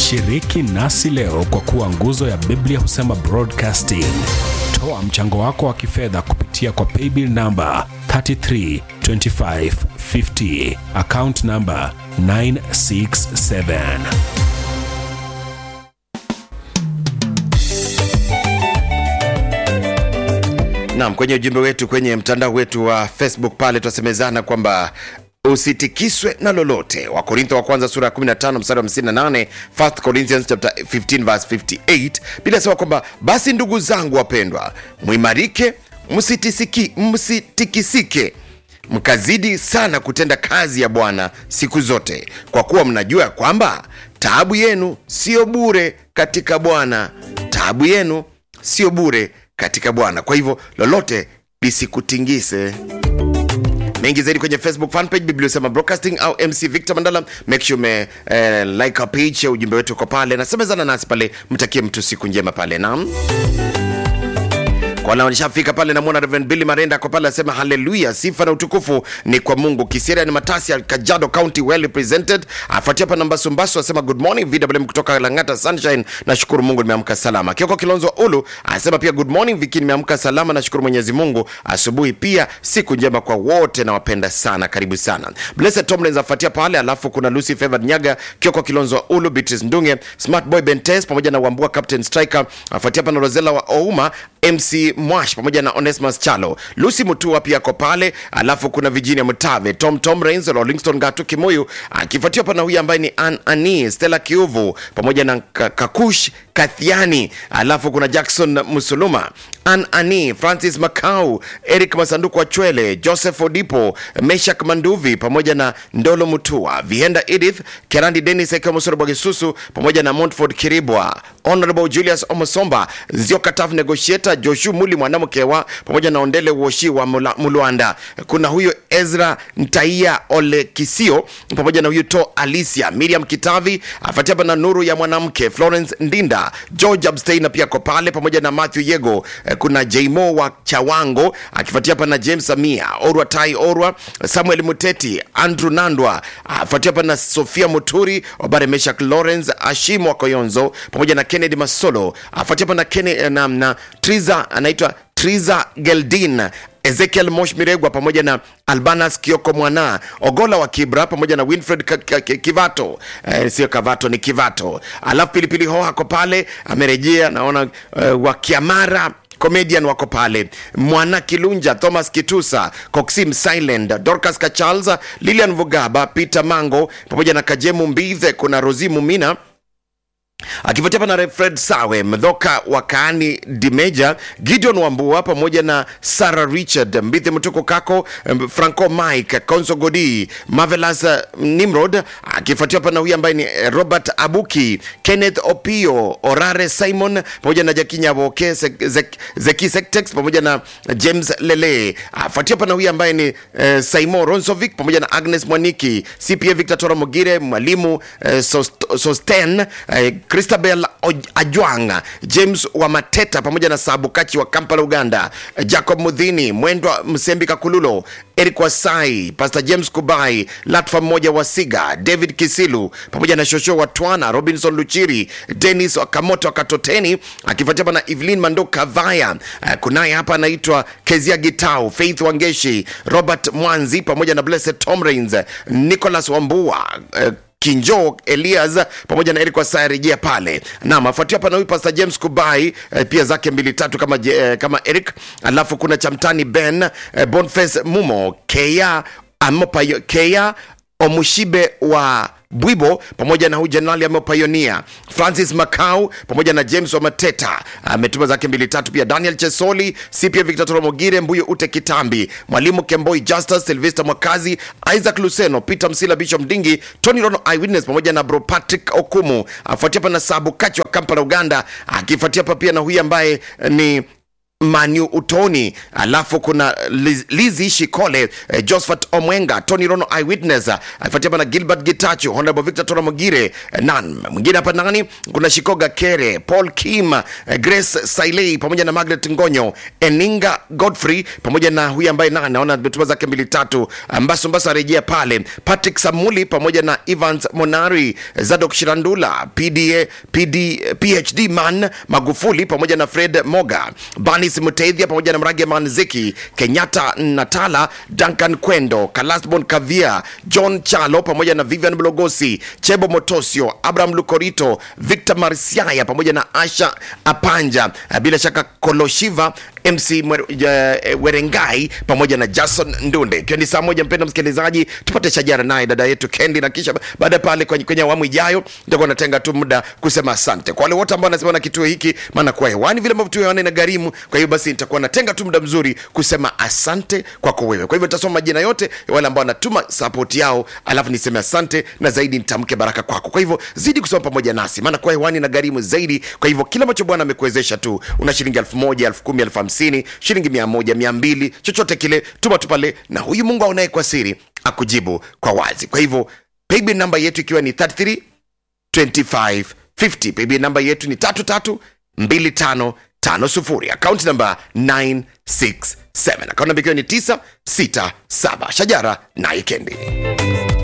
Shiriki nasi leo kwa kuwa nguzo ya Biblia husema broadcasting. Toa mchango wako wa kifedha kupitia kwa paybill namba 332550 account namba 967. Naam, kwenye ujumbe wetu kwenye mtandao wetu wa Facebook pale twasemezana kwamba usitikiswe na lolote. Wakorintho wa kwanza sura ya 15 mstari wa 58, 1 Corinthians chapter 15 verse 58, bila sema kwamba basi ndugu zangu wapendwa, mwimarike, msitisiki, msitikisike mkazidi sana kutenda kazi ya Bwana siku zote, kwa kuwa mnajua ya kwamba taabu yenu sio bure katika Bwana. Taabu yenu sio bure katika Bwana. Kwa hivyo lolote lisikutingise mengi zaidi kwenye facebook fanpage bibliosema broadcasting au mc victor mandala make sure ume eh, like our page ujumbe wetu uko pale nasemezana nasi pale mtakie mtu siku njema pale nam kwa nishafika pale namwona Reverend Billy Marenda ako pale asema haleluya, sifa na utukufu ni kwa Mungu. Kisiria ni Matasi ya Kajiado County well represented. Afuatia hapa namba Sumbasu asema good morning VWM kutoka Langata Sunshine, nashukuru Mungu nimeamka salama. Kioko Kilonzo wa Ulu asema pia good morning Viki, nimeamka salama, nashukuru Mwenyezi Mungu. Asubuhi pia siku njema kwa wote, nawapenda sana, karibu sana. Blessed Tomlins afuatia pale, alafu kuna Lucy Favored Nyaga, Kioko Kilonzo wa Ulu, Beatrice Ndunge, Smart Boy Bentes pamoja na Wambua Captain Striker, afuatia hapa na Rosella wa Ouma MC Mwash pamoja na Onesmus Chalo, Lucy Mutua pia ako pale, alafu kuna Virginia Mutave, Tom Tom Rains, Rollingston Gatu Kimuyu, akifuatiwa pana huyu ambaye ni Ann Ani, Stella Kiuvu pamoja na Ka- Kakush Kathiani, alafu kuna Jackson Musuluma, Ann Ani, Francis Makau, Eric Masanduku wa Chwele, Joseph Odipo, Meshak Manduvi pamoja na Ndolo Mutua, Vienda Edith, Kerandi Dennis Eke Musoro Bwagisusu pamoja na Montford Kiribwa, Honorable Julius Omosomba, Zioka Tough Negotiator, Joshu Muli mwanamkewa pamoja na Ondele Woshi wa Mula- Mulwanda. Kuna huyo Ezra Ntaia Ole Kisio pamoja na huyu To Alicia, Miriam Kitavi, afuatia hapa na Nuru ya mwanamke, Florence Ndinda, George Abstein pia ko pale pamoja na Matthew Yego. Eh, Kuna Jmo wa Chawango akifuatia hapa na James Samia, Orwa Tai Orwa, Samuel Muteti, Andrew Nandwa, afuatia hapa na Sofia Muturi, Obare Meshak Lawrence, Ashimo wa Koyonzo pamoja na Kennedy Masolo, afuatia hapa na, Kenne, na, na Triza anaitwa Triza Geldin Ezekiel Mosh Miregwa pamoja na Albanas Kioko Mwana Ogola wa Kibra pamoja na Winfred K- K- K- Kivato eh, sio Kavato ni Kivato. Alafu Pilipili Hoha ako pale amerejea, naona eh, wa Kiamara comedian wako pale mwana kilunja thomas kitusa coxim silent dorcas kacharles lilian vugaba peter mango pamoja na kajemu mbithe kuna rosi mumina akifuatia pana fred sawe mdhoka wa kaani dimeja gideon wambua pamoja na sarah richard mbithi mtuko kako em, franco mike conso godi mavelas eh, nimrod akifuatia pana huyu ambaye ni eh, robert abuki kenneth opio orare simon pamoja na jakinyavoke zeki sektex pamoja na james lele afuatia pana huyu ambaye ni eh, saimo ronsovic pamoja na agnes mwaniki cpa victor tora mogire mwalimu eh, Sost- sosten eh, christabel Oj- ajwang james wa mateta pamoja na sabukachi wa kampala uganda eh, jacob mudhini mwendwa msembi kakululo eric wasai pastor james kubai latfa mmoja wa siga david kisilu pamoja na shosho wa twana robinson luchiri denis wakamoto wa katoteni akifuatia hapa na evelyn mando kavaya Eh, kunaye hapa anaitwa kezia gitau faith wangeshi robert mwanzi pamoja na blessed tom rains nicholas wambua eh, kinjo elias pamoja na eric wasaya rejea pale nam afuatia hapa na huyu pastor james kubai eh, pia zake mbili tatu kama, je- eh, kama eric alafu kuna chamtani ben eh, bonface mumo kea amopayo kea omushibe wa bwibo pamoja na huyu jenerali ameopayonia francis macau pamoja na james wa mateta ametuma zake mbili tatu pia daniel chesoli si pia victor toromogire mbuyo ute kitambi mwalimu kemboi justus silvester mwakazi isaac luceno peter msila bishop mdingi tony rono eyewitness pamoja na bro patrick okumu afuatia hapa na sabu kachi wa kampala uganda akifuatia hapa pia na huyu ambaye ni Manu Utoni, alafu kuna Liz- Lizi Shikole, eh, Josephat Omwenga, Tony Rono Eyewitness, eh, afuatia hapa na Gilbert Gitachu, Honorable Victor Tora Mogire, eh, nan mwingine hapa nani, kuna Shikoga Kere, Paul Kim, eh, Grace Sailei pamoja na Margaret Ngonyo, Eninga Godfrey pamoja na huyu ambaye na naona ametuma zake mbili tatu, Mbaso Mbaso arejea pale, Patrick Samuli pamoja na Evans Monari, Zadok Shirandula, PDA, PD, PhD man Magufuli pamoja na Fred Moga, Banis Muteithia pamoja na Mrage Manziki, Kenyatta Natala, Duncan Kwendo, Kalasbon Kavia, John Chalo pamoja na Vivian Blogosi, Chebo Motosio, Abraham Lukorito, Victor Marsiaya pamoja na Asha Apanja, bila shaka Koloshiva MC Mwer- ja- eh, Werengai pamoja na Jason Ndunde. Ikiwa ni saa moja, mpenda msikilizaji, tupate shajara naye dada yetu Kendi, na kisha baada ya pale kwenye, kwenye awamu ijayo nitakuwa natenga tu muda kusema asante kwa wale wote ambao wanasema na kituo hiki, maana kuwa hewani vile ambavyo kituo hewani na gharimu. Kwa hiyo basi nitakuwa natenga tu muda mzuri kusema asante kwako wewe. Kwa hivyo nitasoma majina yote ya wale ambao wanatuma support yao, alafu niseme asante na zaidi nitamke baraka kwako. Kwa hivyo zidi kusoma pamoja nasi, maana kuwa hewani na gharimu zaidi. Kwa hivyo kila ambacho Bwana amekuwezesha tu, una shilingi elfu moja elfu kumi elfu hamsini shilingi mia moja mia mbili chochote kile, tuma tu pale, na huyu Mungu aonaye kwa siri akujibu kwa wazi. Kwa hivyo paybill namba yetu ikiwa ni 33 2550 paybill namba yetu ni 332550 akaunti namba 967 akaunti namba ikiwa ni 967 shajara na ikendi